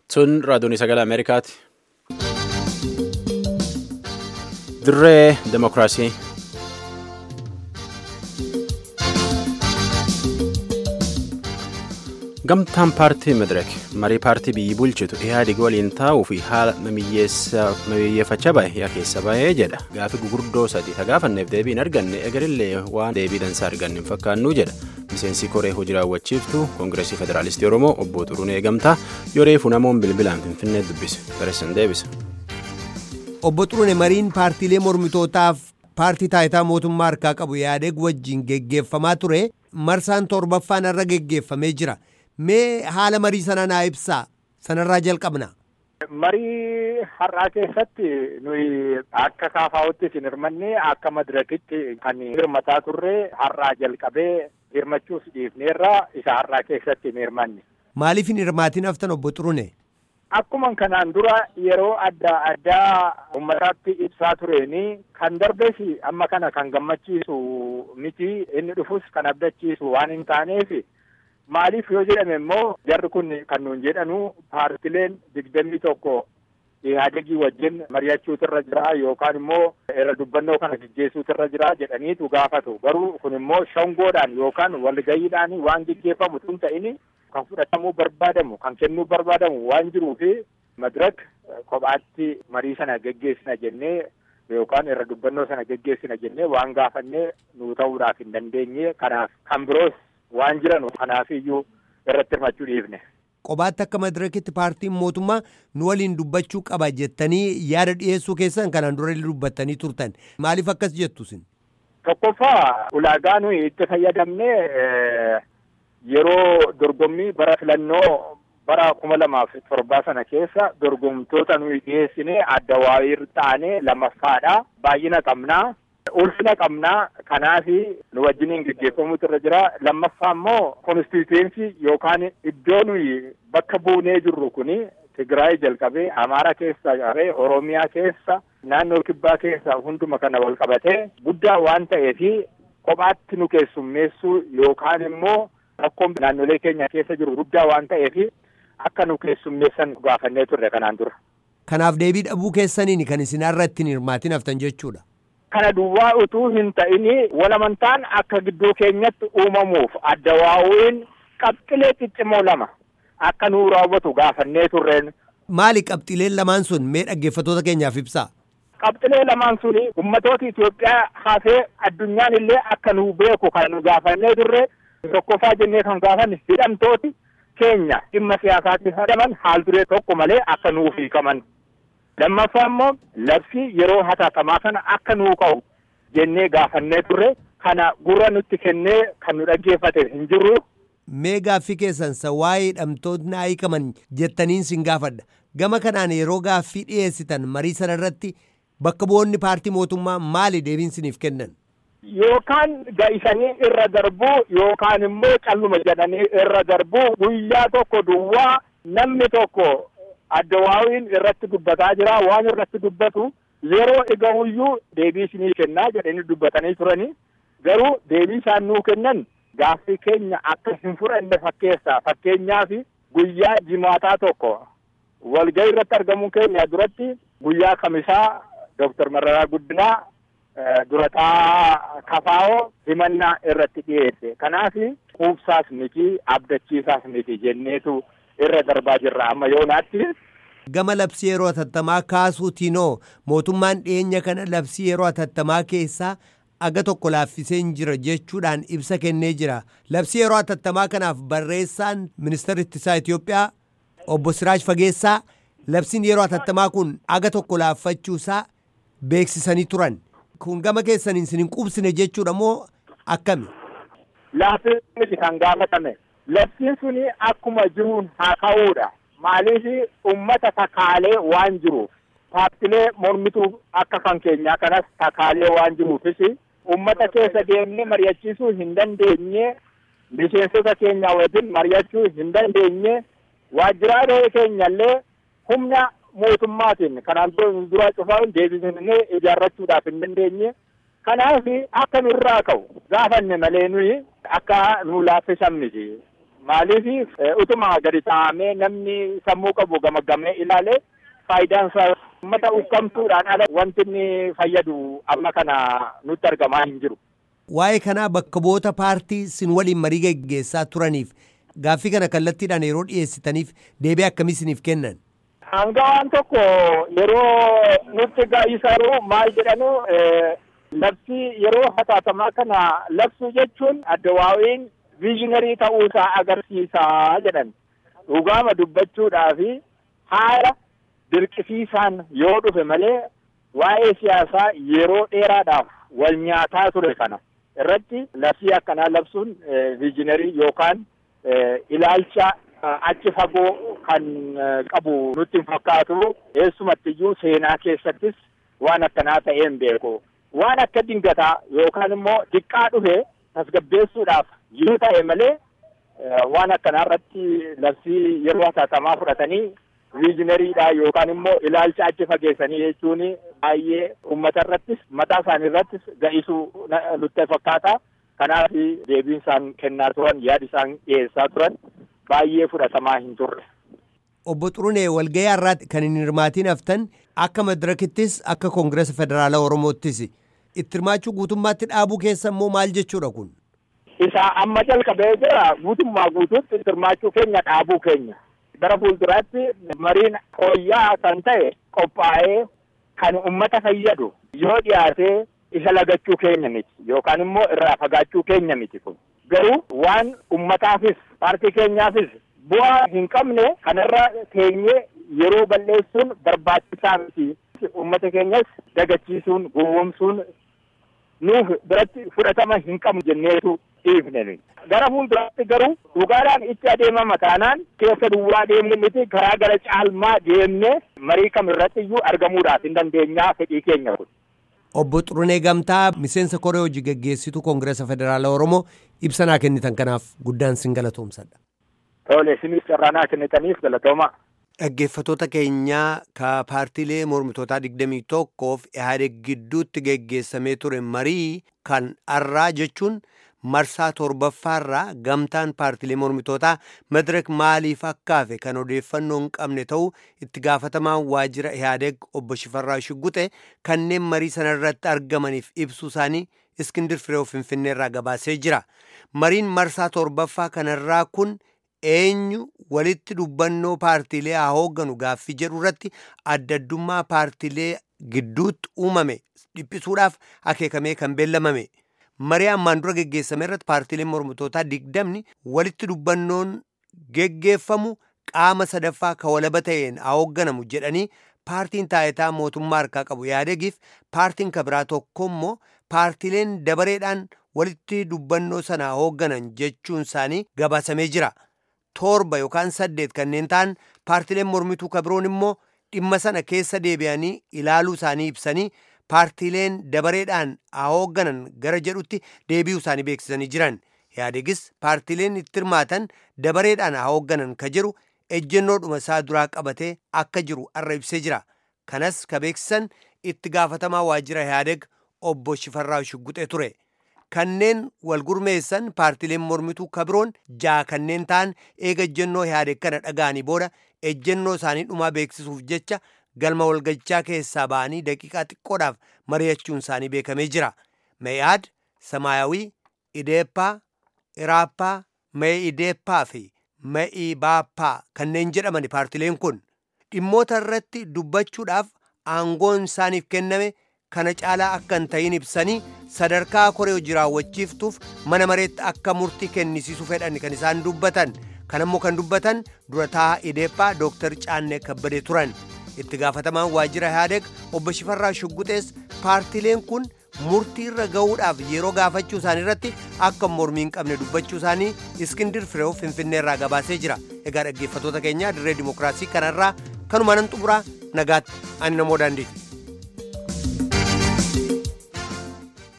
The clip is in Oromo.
Sun raadiyoon sagalee Ameerikaati. Dirree Demokiraasii. Gamtaan paartii Madireek marii paartii biyyi bulchitu Ihaadig waliin taa'uu fi haala mamiyyeeffachaa bahe yaa keessa bahee jedha. Gaafi gurguddoo sadii tagaafanneef deebii hin arganne egarillee waan deebii dansaa arganne hin fakkaannu jedha. Miseensi koree hojii raawwachiiftu Koongireesii Federaalistii Oromoo obbo Xurunee Gamtaa yoreefu namoonni bilbilaan Finfinnee dubbise. Gareessan deebisa. Obbo Xurunee mariin paartiilee mormitootaaf paartii taayitaa mootummaa harkaa qabu Ihaadig wajjin geggeeffamaa ture marsaan torbaffaan irra geggeeffamee jira. Mee haala marii sana naa ibsaa sanarraa jalqabna. Marii har'aa keessatti nuyi akka kaafaa'utti hin hirmanne akka madirakitti kan hirmataa turre har'aa jalqabee hirmachuus dhiifneerra isa har'aa keessatti hin hirmanne. Maaliif hin hirmaatiin haftan obbo Xurune? Akkuma kanaan dura yeroo adda addaa uummataatti ibsaa tureeni kan darbees amma kana kan gammachiisu miti inni dhufus kan abdachiisu waan hin taaneef. Maaliif yoo jedhame immoo jarri kun kan nuun jedhanu paartileen digdamii tokko Ihaadegii wajjin mari'achuutu irra jira yookaan immoo irra dubbannoo kana gaggeessuutu irra jira jedhaniitu gaafatu. Garuu kun immoo shangoodhaan yookaan walgayiidhaan waan gaggeeffamu tun ta'ini kan fudhatamuu barbaadamu kan kennuu barbaadamu waan jiruufi madirak kophaatti marii sana gaggeessina jennee yookaan irra dubbannoo sana gaggeessina jennee waan gaafannee nuu ta'uudhaaf hin dandeenye kanaaf kan biroos waan jiran kanaaf iyyuu irratti hirmachuu dhiifne. Qobaatti akka madirakitti paartiin mootummaa nu waliin dubbachuu qaba jettanii yaada dhiyeessuu keessan kanaan dura dubbattanii turtan maaliif akkas jettu isin? Tokkoffaa ulaagaa nuyi itti fayyadamne yeroo dorgommii bara filannoo bara kuma lamaaf torbaa sana keessa dorgomtoota nuyi dhiyeessine adda waayir taane lammaffaadha baay'ina qabnaa. ulfina qabnaa kanaaf nu wajjiniin gaggeeffamuutu irra jira lammaffaa immoo konstituensii yookaan iddoo nuyi bakka buunee jirru kuni Tigraay jalqabee Amaara keessa qabee Oromiyaa keessa naannoo kibbaa keessa hunduma kana wal qabatee guddaa waan ta'eef kophaatti nu keessummeessuu yookaan immoo rakkoon naannolee keenya keessa jiru guddaa waan ta'eef akka nu keessummeessan gaafannee turre kanaan dura. Kanaaf deebii dhabuu keessaniin kan isin irra ittiin hirmaatiin haftan jechuudha. Kana duwwaa utuu hin ta'ini walamantaan akka gidduu keenyatti uumamuuf adda waa'uun qabxilee ciccimoo lama akka nuu raawwatu gaafannee turreen. Maali qabxileen lamaan sun mee dhaggeeffattoota keenyaaf ibsaa? Qabxilee lamaan suni ummatoota Itoophiyaa hafee addunyaan illee akka nuu beeku kan nu gaafannee turre tokkoffaa jennee kan gaafanne hidhamtooti keenya dhimma siyaasaatti hidhaman haal duree tokko malee akka nuuf hiikaman. lammaffaa immoo labsii yeroo hatattamaa kana akka nuu ka'u jennee gaafannee turre kana gurra nutti kennee kan nu dhaggeeffate hin jirru. Mee gaaffii keessan sa waa'ee hidhamtoonni hiikaman jettaniin sin gaafadha. Gama kanaan yeroo gaaffii dhiyeessitan marii sana irratti bakka bu'oonni paartii mootummaa maali deebiin siniif kennan? Yookaan ga'isanii irra darbuu yookaan immoo calluma jedhanii irra darbuu guyyaa tokko duwwaa namni tokko adda waawiin irratti dubbataa jira waan irratti dubbatu yeroo egahuyyuu deebii isinii kennaa jedhanii dubbatanii turanii garuu deebii isaan nuu kennan gaaffii keenya akka hin fudhanne fakkeessa fakkeenyaaf guyyaa jimaataa tokko walgahii irratti argamuu keenya duratti guyyaa kamisaa Dooktar Mararaa Guddinaa durataa kafaa'oo himannaa irratti dhiyeesse kanaaf quubsaas miti abdachiisaas miti jenneetu irra darbaa jirra amma yoonaatti. Gama labsii yeroo hatattamaa kaasuutiinoo mootummaan dhiyeenya kana labsii yeroo hatattamaa keessaa aga tokko laaffisee jira jechuudhaan ibsa kennee jira. Labsii yeroo hatattamaa kanaaf barreessaan ministeera ittisaa Itoophiyaa obbo Siraaj Fageessaa labsiin yeroo hatattamaa kun aga tokko laaffachuusaa beeksisanii turan. Kun gama keessaniin isin hin qubsine jechuudha moo akkami? Laaffisni kan gaafatame. Labsiin suni akkuma jiruun haa ka'uudha. Maaliif uummata takaalee waan jiruuf paartilee mormituu akka kan keenyaa kanas takaalee waan jiruufis uummata keessa deemnee mari'achiisuu hin dandeenye miseensota keenya wajjin mari'achuu hin dandeenye waajjiraalee keenyallee humna mootummaatiin kanaan dura cufaa deebisnee ijaarrachuudhaaf hin dandeenye kanaaf akka nurraa ka'u gaafanne malee nuyi akka nu laaffisan miti. Maaliif utuma gadi taa'amee namni sammuu qabu gamaggamee ilaale faayidaan isaa uummata ukkamtuudhaan ala wanti inni fayyadu amma kana nutti argamaa hin jiru. Waa'ee kanaa bakka bu'oota paartii sin waliin marii geggeessaa turaniif gaaffii kana kallattiidhaan yeroo dhiyeessitaniif deebii akkamii isiniif kennan? Hangawaan tokko yeroo nutti ga'isaru maal jedhanu labsii yeroo hatattamaa kana labsuu jechuun addawaawiin viizhinarii ta'uusaa agarsiisaa jedhan dhugaama dubbachuudhaa fi haala dirqisiisaan yoo dhufe malee waa'ee siyaasaa yeroo dheeraadhaaf wal nyaataa ture kana irratti labsii akkanaa labsuun viizhinarii yookaan ilaalcha achi fagoo kan qabu nutti hin fakkaatu eessumattiyyuu seenaa keessattis waan akkanaa ta'ee hin beeku waan akka dingataa yookaan immoo diqqaa dhufe tasgabbeessuudhaaf yoo ta'e malee waan akkanaa irratti labsii yeroo hatattamaa fudhatanii viijinariidha yookaan immoo ilaalcha achi fageessanii jechuun baay'ee uummata irrattis mataa isaanii irrattis ga'isuu nutti fakkaata. Kanaaf deebiin isaan kennaa turan yaada isaan dhiyeessaa turan baay'ee fudhatamaa hin turre. Obbo Xurunee walgahii har'aatti kan hin hirmaatiin haftan akka madirakittis akka koongireesa federaalaa Oromoottis itti hirmaachuu guutummaatti dhaabuu keessa immoo maal jechuudha kun? Isa amma jalqabee jira guutummaa guutuutti itti hirmaachuu keenya dhaabuu keenya. Gara fuulduraatti mariin fooyya'aa kan ta'e qophaa'ee kan uummata fayyadu yoo dhiyaatee isa lagachuu keenya miti yookaan immoo irraa fagaachuu keenya miti kun garuu waan ummataafis paartii keenyaafis bu'aa hin qabne kanarra teenyee yeroo balleessuun barbaachisaa miti ummata keenyas dagachiisuun gowwomsuun nuuf biratti fudhatama hin qabu jenneetu dhiifne gara fuulduraatti garuu dhugaadhaan itti adeemama taanaan keessa duwwaa deemnu miti karaa gara caalmaa deemnee marii kam irratti iyyuu argamuudhaaf hin dandeenyaa fedhii keenya kun. Obbo Xurunee Gamtaa miseensa koree hojii geggeessituu Koongireesa Federaalaa Oromoo ibsa naa kennitan kanaaf guddaan sin galatoomsadha. Tole isinis carraa naa kennitaniif galatooma. Dhaggeeffatoota keenyaa ka paartiilee mormitootaa digdamii tokkoof Ihaadeg gidduutti geggeessamee ture marii kan arraa jechuun marsaa torbaffaarraa gamtaan paartiilee mormitootaa madirek maaliif akkaafe kan odeeffannoo hin qabne ta'uu itti gaafatamaan waajjira ihaadeg obbo Shifarraa Shugguxe kanneen marii sanarratti argamaniif ibsuu isaanii iskindir firee finfinneerraa gabaasee jira. Mariin marsaa torbaffaa kanarraa kun eenyu walitti dubbannoo paartiilee haa hoogganu gaaffii jedhu irratti adda addummaa paartiilee gidduutti uumame dhiphisuudhaaf akeekamee kan beellamame. marii ammaan dura geggeessame irratti paartiileen mormitootaa digdamni walitti dubbannoon geggeeffamu qaama sadaffaa ka walaba ta'een haa hoogganamu jedhanii paartiin taayitaa mootummaa harkaa qabu yaadegiif paartiin ka biraa tokko immoo paartiileen dabareedhaan walitti dubbannoo sana haa hoogganan jechuun isaanii gabaasamee jira. torba yookaan saddeet kanneen ta'an paartiileen mormituu ka biroon immoo dhimma sana keessa deebi'anii ilaaluu isaanii ibsanii paartiileen dabareedhaan haa hoogganan gara jedhutti deebi'uu isaanii beeksisanii jiran yaadegis paartiileen itti hirmaatan dabareedhaan haa hoogganan ka jedhu ejjennoodhuma isaa duraa qabatee akka jiru arra ibsee jira kanas ka beeksisan itti gaafatamaa waajjira yaadeg obbo Shifarraa Shugguxee ture kanneen wal gurmeessan paartiileen mormituu ka biroon jaa kanneen ta'an eega ejjennoo yaadeg kana dhaga'anii booda ejjennoo isaanii dhumaa beeksisuuf jecha galma walgachaa keessaa ba'anii daqiiqaa xiqqoodhaaf mari'achuun isaanii beekamee jira. Meeyaad, Samaayawii, Ideeppaa, Iraappaa, Mee'ideeppaa fi Mee'ibaappaa kanneen jedhaman paartileen kun dhimmoota irratti dubbachuudhaaf aangoon isaaniif kenname kana caalaa akka hin ta'in ibsanii sadarkaa koree hojii raawwachiiftuuf mana mareetti akka murtii kennisiisu fedhan kan isaan dubbatan kanammoo kan dubbatan durataa Ideeppaa Dooktar Caannee Kabbadee turan. itti gaafatamaan waajjira yaadeg obbo Shifarraa Shugguxees paartileen kun murtii irra ga'uudhaaf yeroo gaafachuu isaanii irratti akka mormii hin qabne dubbachuu isaanii iskindir fireew finfinneerraa gabaasee jira egaa dhaggeeffatoota keenya dirree dimokiraasii kanarraa kanuma nan xumuraa nagaatti ani namoo daandiiti.